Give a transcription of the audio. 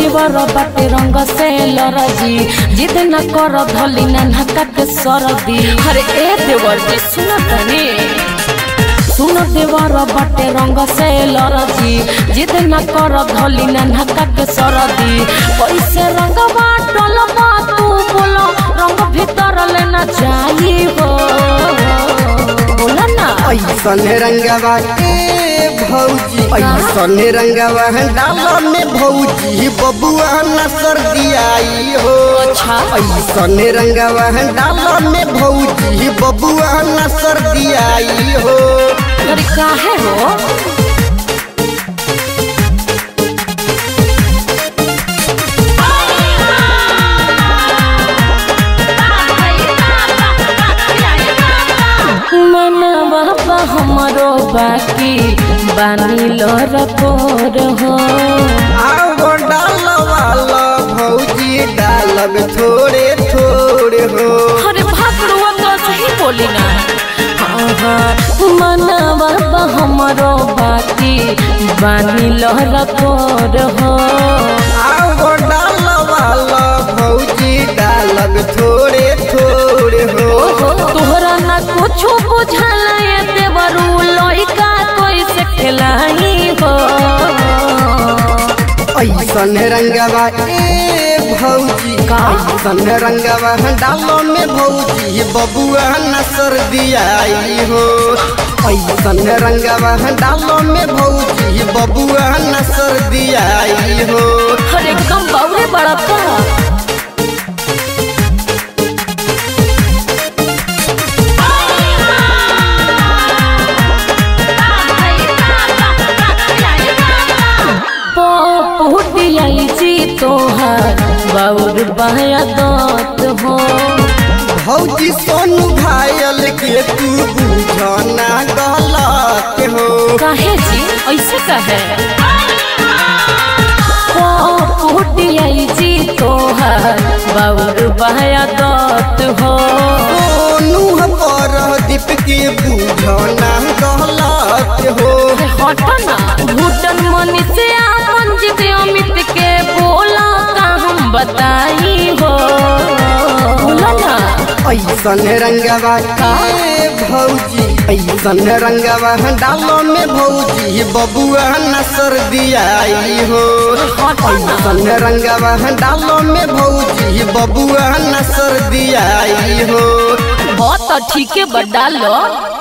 देवर बाटे रंग से लरजी जिद न कर धली नन्हका के सरदी अरे ए देवर जी सुन तनी सुन देवर बाटे रंग से लरजी जिद न कर धली नन्हका के सरदी पैसे रंग बाटल बा तू बोलो रंग भीतर लेना चाहिए हो बोला ना ऐसन रंगवा ए भौजी ऐसन रंगवा डाल में भौजी बबुआ न सर्दी आई हो अच्छा। ऐसन रंगवा डाल में भौजी बबुआ न सर्दी आई हो अरे काहे हो मनवा बा हमरो बाकी बानी लोर कोर हो आओ डाल वाला भौजी डालब थोड़े थोड़े हो अरे भागड़ुआ तो सही बोली ना हाँ हाँ मनवा बा हमरो बाकी बानी लोर कोर हो आओ डाल वाला भौजी डालब थोड़े थोड़े हो तोहरा ना कुछ बुझाला ये देवरू लइका कैसे खेलाई हो ऐसन रंगवा ए भौजी ऐसन रंगवा डालो में भौजी बबुआ न सर्दी आई हो ऐसन रंगवा डालो में भौजी बबुआ न सर्दी आई हो अरे कम बाउरे बड़ा का पोपुटियाई जी तोहार बाउर बाया दत हो भौजी सोनू घायल के तू बुझना गलत हो काहे जी ऐसे कहे पोपुटियाई जी तोहार बाउर बाया दत हो सोनू पर दीप के बुझना गलत हो हटना भूटन मनी से आपन जिद अमित के बोला का हम बताई हो बोला ना ऐसन रंगवा ए भौजी ऐसन रंगवा डालो में भौजी बबुआ न सर्दी आई हो ऐसन रंगवा डालो में भौजी बबुआ न सर्दी आई हो बहुत ठीक है बड़ा लो